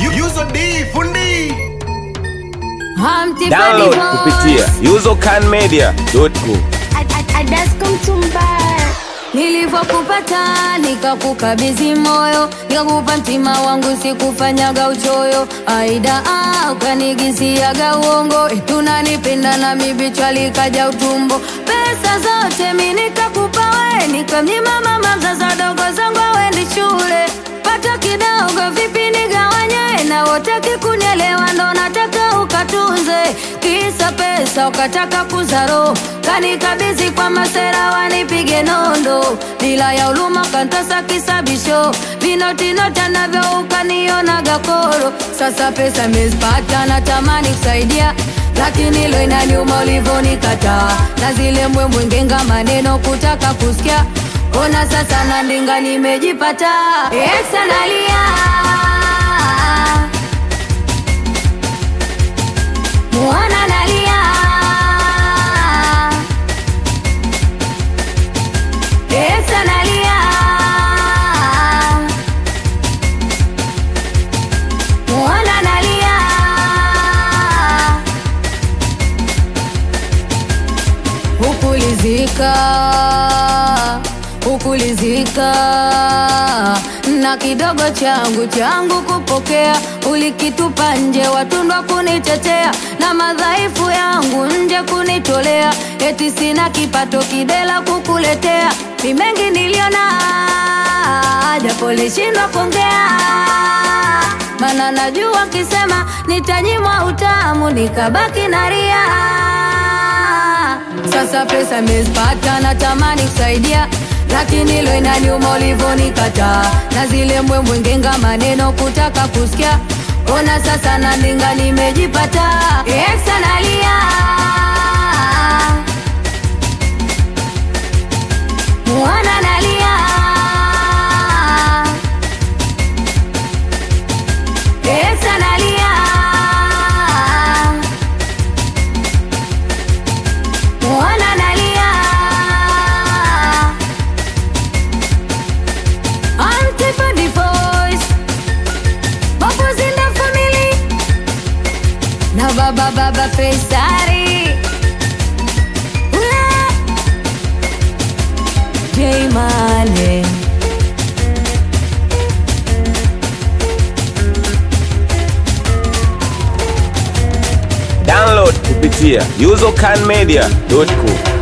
Yuzo D fundi. Download kupitia usercanmedia.com. Nilivyokupata nikakukabidhi moyo, nikakupa mtima wangu, sikufanyaga uchoyo. Aida ah, ukanigisiaga uongo, eti unanipenda na mibichwa likaja utumbo. Pesa zote mi nikakupa we, nikamnyima mama mzazi wadogo zangu awendi shule. Pato kidogo vipi nigawanye, na wote kikunielewa, ndo nataka ukatunze. Kisa pesa ukataka kuzaro, kanikabidhi kwa masera wanipige nondo, bila ya uluma kantasa kisabisho, vinotinota navyo ukanionaga koro. Sasa pesa mezipata, natamani kusaidia lakini lo inaniuma ulivyonikataa, na zile mbwembwe ngenga maneno kutaka kusikia. Ona sasa na ndinga nimejipata, exa nalia Mwana nalia Exa nalia Mwana nalia Hukulizika Hukulizika na kidogo changu changu kupokea, ulikitupa nje, watundwa kunitetea na madhaifu yangu nje kunitolea, eti sina kipato kidela kukuletea, ni mengi niliona, japo lishindwa kuongea, mana najua kisema nitanyimwa utamu, nikabaki na ria sasa pesa mezipata, natamani kusaidia, lakini lo inaniuma ulivyonikataa, na zile mbwembwe ngenga maneno kutaka kusikia. Ona sasa na ndinga nimejipata, exa nalia mwana nalia exa nalia mwana nalia Antiphony voice Bubbles in the family Na baba baba Faisari Ula J Mane Download kupitia usercanmedia.com.